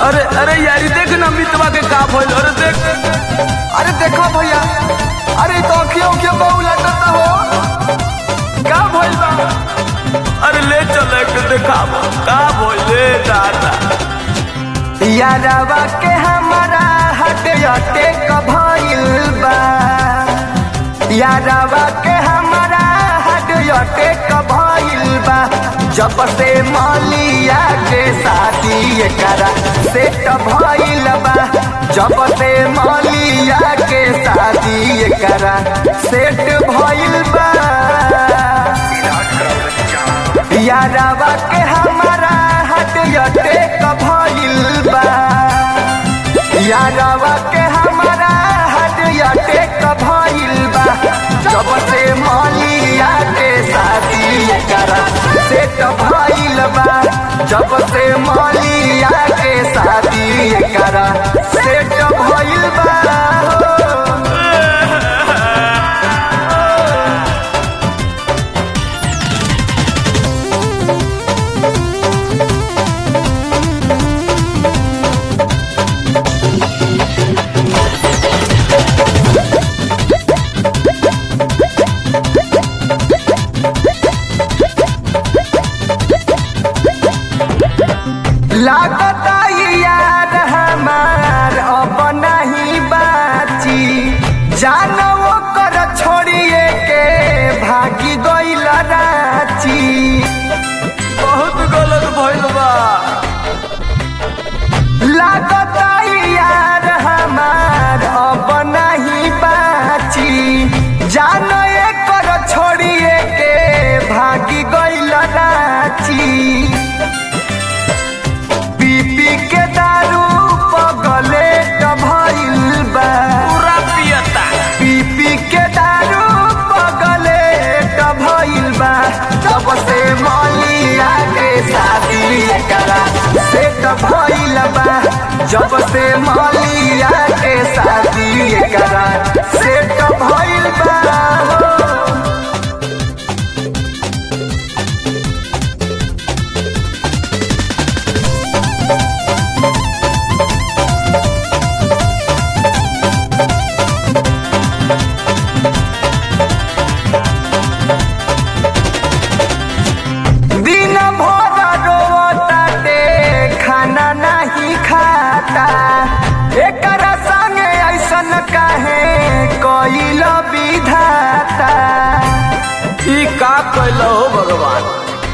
अरे अरे यारी देख ना मितवा के का भइल अरे देख अरे देखो भैया अरे तो अखियों के बहु लगता हो का भइल बा अरे ले चल एक देखाब का भइल ले दादा यारवा के हमारा हट हटे कभइल बा यारवा के हमारा हट हटे कभइल बा जब से मलिया के शादी करा सेट भइल बा जब से मलिया के शादी करा सेट भइल बा यारवा के हमारा हट हटे कभइल बा यारवा के हमारा हट हटे कभइल बा जब से मलिया के शादी करा सेट भइल बा जब से मलिया के शादी करा सेट भइल बा लागता यार हमार अब नहीं बाची जानो कर छोड़िए के भागी गइल राची बहुत गलत भइल बा लागता यार हमार अब नहीं बाची जानो कर छोड़िए के भागी गइल राची पीपी के दारू पगले भइल बा पूरा पियता पीपी के दारू पगले भइल बा तब से मलिया के शादी करा सेट भइल बा जब से मलिया के शादी करा सेट भइल बा हो। दिन भर रोताटे खाना नहीं खाता एकरा संगे ऐसन काहे कइल विधाता ई का कैल हो भगवान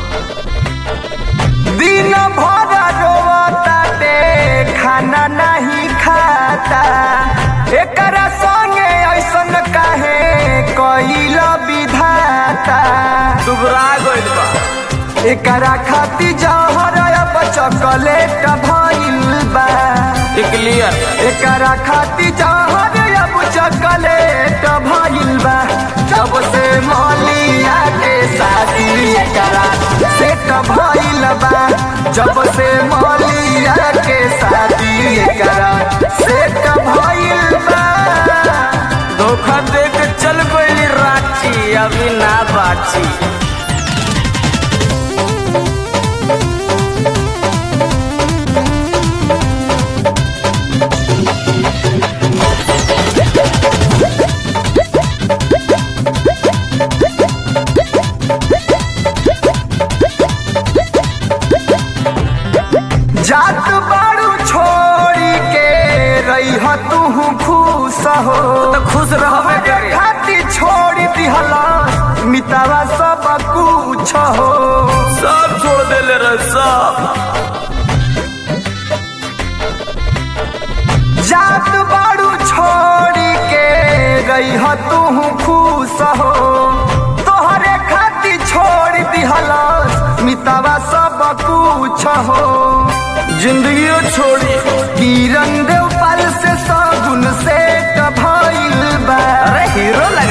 दिन भर रोताटे खाना नहीं खाता एकरा संगे ऐसन काहे कइल विधाता दुबरा गइल बा एकरा खाती जहर अब चॉकलेट भइल बा क्लियर एकरा खाती जहर अब चॉकलेट भइल बा जब से मलिया के शादी एकरा सेट भइल बा जब से मलिया के शादी एकरा सेट भइल बा धोखा दे के चल गइली रांची अभी ना बाची जात बाड़ू छोड़ी के रही तू खुश हो तो खुश रहबे करे खाती छोड़ी दिहला मितावा सब कुछ हो सब छोड़ देले रे सब जात बाड़ू छोड़ी के रही तू खुश हो तोहरे खाती छोड़ी दिहला मितावा सब कुछ हो जिंदगियो छोड़ी किरण देवपाल से सगुन से भइल बा अरे हीरो लग